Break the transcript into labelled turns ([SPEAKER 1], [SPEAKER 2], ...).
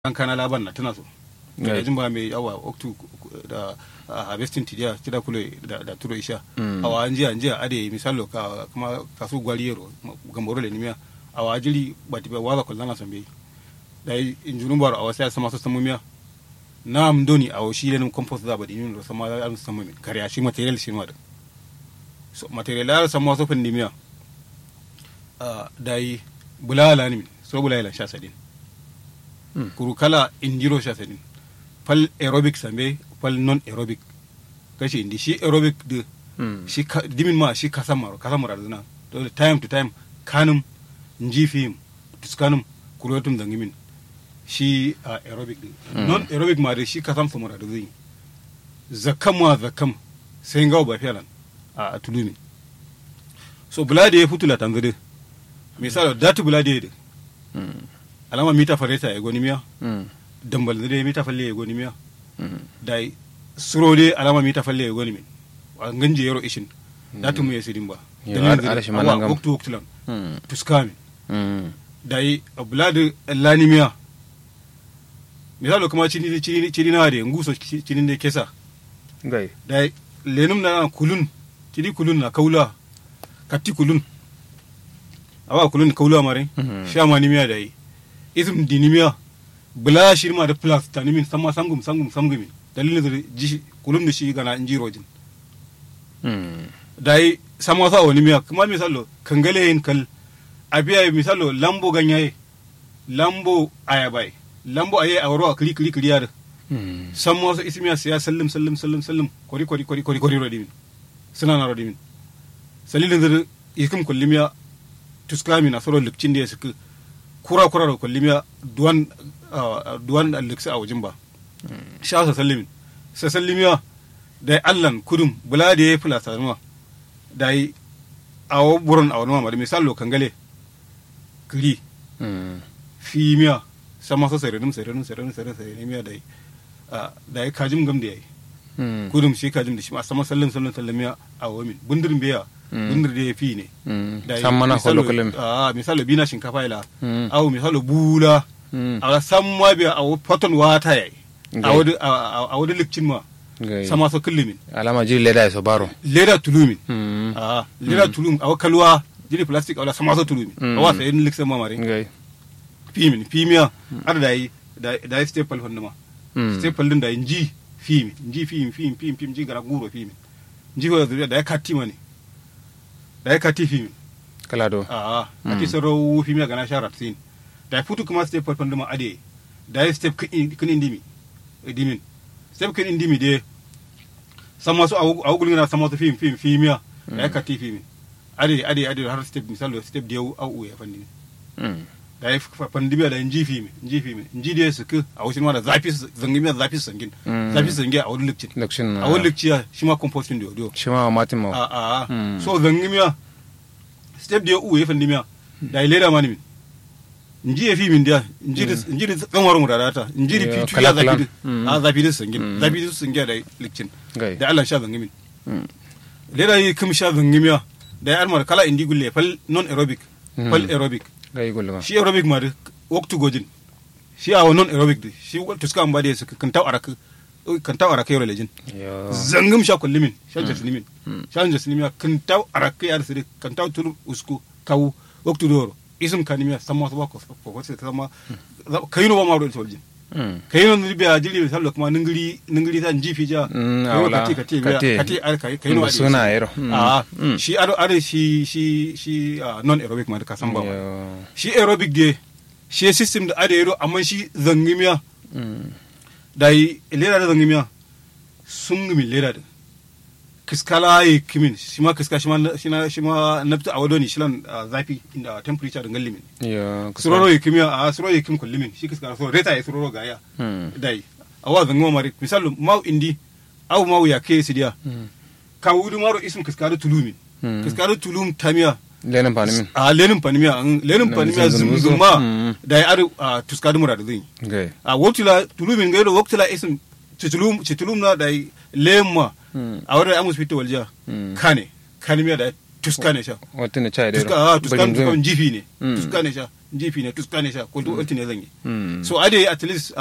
[SPEAKER 1] kan kana laban na tana so
[SPEAKER 2] Right.
[SPEAKER 1] da jin ba mai yawa oktu da a harvesting tidiya tida kule da da turo isha
[SPEAKER 2] Mm.
[SPEAKER 1] awa anjiya anjiya ade misalo ka kuma kasu gwaliyero gamboro le nimia awa ajili bati ba waza kullana sambe da injunun baro awa sai sama so samumiya na mdoni awa shi lenin compost da badi yin sama da an samu min kariya shi material shi ma da so material da sama so fin nimia ah dai bulala ni min so bulala sha sadin
[SPEAKER 2] Mm.
[SPEAKER 1] kuru kala indiro sha sadin fal aerobic sambe fal non aerobic kashi indi shi aerobic de
[SPEAKER 2] Mm.
[SPEAKER 1] shi ka- dimin ma shi kasan maro kasan maro zina dole time to time kanum nji fim tuskanum kurotum dangimin shi a aerobic de
[SPEAKER 2] Mm.
[SPEAKER 1] non aerobic ma de shi kasan su maro zai zakam ma zakam sai ngawo ba fiyalan a tulumi so bulade ya futula tanzade misalo datu bulade de
[SPEAKER 2] Mm.
[SPEAKER 1] alama mita fareta ya goni miya
[SPEAKER 2] Mm.
[SPEAKER 1] dambal de mita falle ya goni miya
[SPEAKER 2] Mm.
[SPEAKER 1] dai suro de alama mita falle ya goni min a nganje yaro ishin datu mu ya sidin ba
[SPEAKER 2] Yo,
[SPEAKER 1] Dalilin
[SPEAKER 2] ar-
[SPEAKER 1] zire,
[SPEAKER 2] arashi
[SPEAKER 1] awa,
[SPEAKER 2] manangam.
[SPEAKER 1] waktu waktu lan
[SPEAKER 2] Mm.
[SPEAKER 1] tuskami
[SPEAKER 2] Mm.
[SPEAKER 1] dai abladu lanimiya misalo kuma chini chini chini na de nguso chi- chini de kesa
[SPEAKER 2] Gai.
[SPEAKER 1] dai lenum na kulun chini kulun na kaula katti kulun awa kulun kaula mare
[SPEAKER 2] Mhm.
[SPEAKER 1] shama nimiya dai ism dinimiya bula shirma da plus tanimin sama sangum sangum sangum dalilin zire ji kulun da shi gana injirojin
[SPEAKER 2] Mm.
[SPEAKER 1] dai sama sa wani miya kuma misalo kangale yin kal abiya misalo lambo ganyaye lambo ayabai lambo aye a waro a kiri kiri kiri yar
[SPEAKER 2] Mm.
[SPEAKER 1] sama sa ismiya siya sallim sallim sallim sallim kori kori kori kori kori rodimin suna na rodimin salilin zir ikum kullimiya tuskami na soro lukcin da ya suka kura kura da kullimiya duwan ah, duwan luksa a wajen ba sha sa sallimin sa sallimiya da allan kudum bula da ya fula sanuwa da yi a wa burin a wani mamari misalo kangale kiri
[SPEAKER 2] Mm.
[SPEAKER 1] fi miya sama so serenum serenum serenum serenum serenum miya da yi ah, da yi kajim gam da ya yi
[SPEAKER 2] Mm.
[SPEAKER 1] kudum shi kajim da shi ma sama sallin sallin sallin miya a wamin bundirin biya
[SPEAKER 2] Mm.
[SPEAKER 1] bundir da ya fi ne
[SPEAKER 2] Mm.
[SPEAKER 1] da yi
[SPEAKER 2] San mana
[SPEAKER 1] misalo-
[SPEAKER 2] holo kullum.
[SPEAKER 1] ah, misalo bina shinkafa ila
[SPEAKER 2] Mm.
[SPEAKER 1] aw misalo bula
[SPEAKER 2] Mm.
[SPEAKER 1] a san ma biya a poton wata yayi a
[SPEAKER 2] Okay.
[SPEAKER 1] wadi a- a wadi likcin ma
[SPEAKER 2] Gai.
[SPEAKER 1] sama so kullumin
[SPEAKER 2] Alama jiri leda ya so baro.
[SPEAKER 1] leda tulumin
[SPEAKER 2] Mm.
[SPEAKER 1] a leda tulum awa kalwa jiri plastic awla sama so tulumin
[SPEAKER 2] Mm.
[SPEAKER 1] awa sayin liksan ma mare
[SPEAKER 2] Gai.
[SPEAKER 1] fimin fimiya ada da yi da da yi staple honda ma
[SPEAKER 2] Mm.
[SPEAKER 1] staple din da yi nji fimi nji fimi fimi fimi fimi ji gara guro fimi nji ho zuriya da ya kati mani da ya kati fimi
[SPEAKER 2] Kala do.
[SPEAKER 1] a kati saro fimi ga na shara tin da ya futu kuma staple honda ma ade da ya step kin kin indimi dimin step kin indimi de sama su a gulgin na sama su fimi fimi fimiya da ya kati fimi ade ade ade har step misalo step da ya au ya fandi
[SPEAKER 2] Mm.
[SPEAKER 1] da ya pandemiya da inji fi mi inji fi mi inji da ya suku a wasu ma da zafi su- zangi mi da zafi su sangin
[SPEAKER 2] Mm.
[SPEAKER 1] zafi su sangin a wani lokacin
[SPEAKER 2] Lokacin na.
[SPEAKER 1] a wani lokaci shi ma composting da yau
[SPEAKER 2] Shi ma matin
[SPEAKER 1] a
[SPEAKER 2] ma.
[SPEAKER 1] a a
[SPEAKER 2] Mm.
[SPEAKER 1] so zangi miya step da ya uwe pandemiya da ya leda mani min inji ya fi min da inji da inji da tsanwar mu da data inji da
[SPEAKER 2] Yeah,
[SPEAKER 1] fitu ya zafi
[SPEAKER 2] kala-kalan.
[SPEAKER 1] da
[SPEAKER 2] Mm.
[SPEAKER 1] a zafi da su sangin
[SPEAKER 2] Mm.
[SPEAKER 1] zafi da su sangin da lokacin
[SPEAKER 2] Gai.
[SPEAKER 1] da Allah sha zangi min
[SPEAKER 2] Mm.
[SPEAKER 1] leda yi kim sha zangi miya da ya armar kala indi gulle fal non aerobic fal
[SPEAKER 2] Mm.
[SPEAKER 1] aerobic
[SPEAKER 2] Gai gulma.
[SPEAKER 1] shi aerobic ma da waktu gojin shi a non aerobic da shi tuska an ba da su kan taw araka kan taw araka yoro lejin
[SPEAKER 2] Yo.
[SPEAKER 1] zangum sha kullimin sha jaslimin sha jaslimin kan taw araka yar sire kan taw tur usku kawu waktu doro isum kanimiya sama so ko ko ko se sama kayino ba ma do soljin
[SPEAKER 2] Mm.
[SPEAKER 1] kayino ni biya jili sallo kuma ningiri ningiri tan jifi ja
[SPEAKER 2] Mm,
[SPEAKER 1] Kayino
[SPEAKER 2] awla.
[SPEAKER 1] kati kati
[SPEAKER 2] Kati.
[SPEAKER 1] biya kati ar kai kayino
[SPEAKER 2] Mm,
[SPEAKER 1] adi
[SPEAKER 2] suna yero. Mm.
[SPEAKER 1] a
[SPEAKER 2] Mm.
[SPEAKER 1] shi ado ado shi shi shi ah, non aerobic ma da ka san ba ma.
[SPEAKER 2] Yo.
[SPEAKER 1] shi aerobic de shi system da ada yaro amma shi zangimiya
[SPEAKER 2] Mm.
[SPEAKER 1] da yi lera da zangimiya sun gumi lera da kiskala yi kimin shi ma kiska shi ma shi na shi ma nafta a wadoni shi lan ah, zafi inda temperature da ngallimin
[SPEAKER 2] Yo. kusa.
[SPEAKER 1] suroro yi kimiya a suroro yi kim kullimin shi kiska so reta yi suroro gaya
[SPEAKER 2] Mm.
[SPEAKER 1] da yi awa zangima mari misalu mau indi au mau ya ke sidiya
[SPEAKER 2] Mm.
[SPEAKER 1] ka wudu maro isum kiskadu tulumin
[SPEAKER 2] Mm.
[SPEAKER 1] kiskadu tulum tamiya
[SPEAKER 2] Lenin fani min.
[SPEAKER 1] a lenin panimiya an lenin
[SPEAKER 2] Na
[SPEAKER 1] panimiya
[SPEAKER 2] zunzun-
[SPEAKER 1] zumzuma
[SPEAKER 2] Mm.
[SPEAKER 1] da ya adu a tuskadu mura da zai
[SPEAKER 2] Gai.
[SPEAKER 1] a wotula tulumin gaido wotula isin citulum citulum na da lemma
[SPEAKER 2] Mm.
[SPEAKER 1] a wadda amus fito walja
[SPEAKER 2] Mm.
[SPEAKER 1] kane kanimiya da tuska ne sha
[SPEAKER 2] Wata ne chai dero.
[SPEAKER 1] tuska a tuska
[SPEAKER 2] Bajin
[SPEAKER 1] tuska
[SPEAKER 2] zumi.
[SPEAKER 1] jifi ne
[SPEAKER 2] Mm.
[SPEAKER 1] tuska ne sha jifi ne tuska ne sha ko duk ne zan yi
[SPEAKER 2] Mm.
[SPEAKER 1] so ade at least